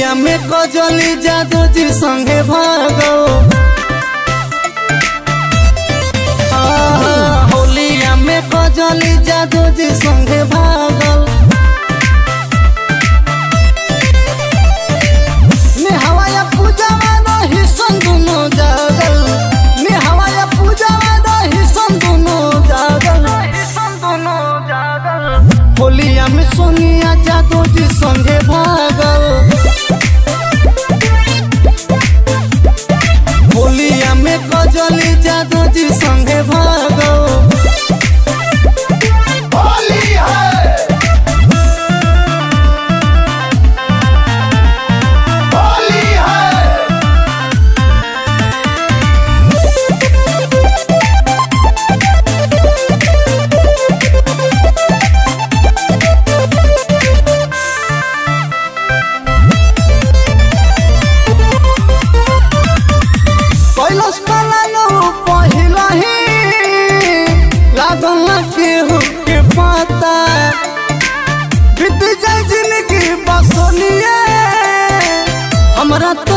होलिया में कजली जादू जी संगे भागो आहा, होलिया में कजली जादू जी संगे भागल में हवाया पूजा रही सन दुनो जागल में हवाया पूजा रही सन दुनो जागल होलिया में सोनिया जादू जी संगे भागल होलिया में कजली जादू जी संगे भागल होली है होली है कैलाश पलालो पहिला ही लागल न केहू के पता बीत जाए जिंदगी बसोनिए हमरा तो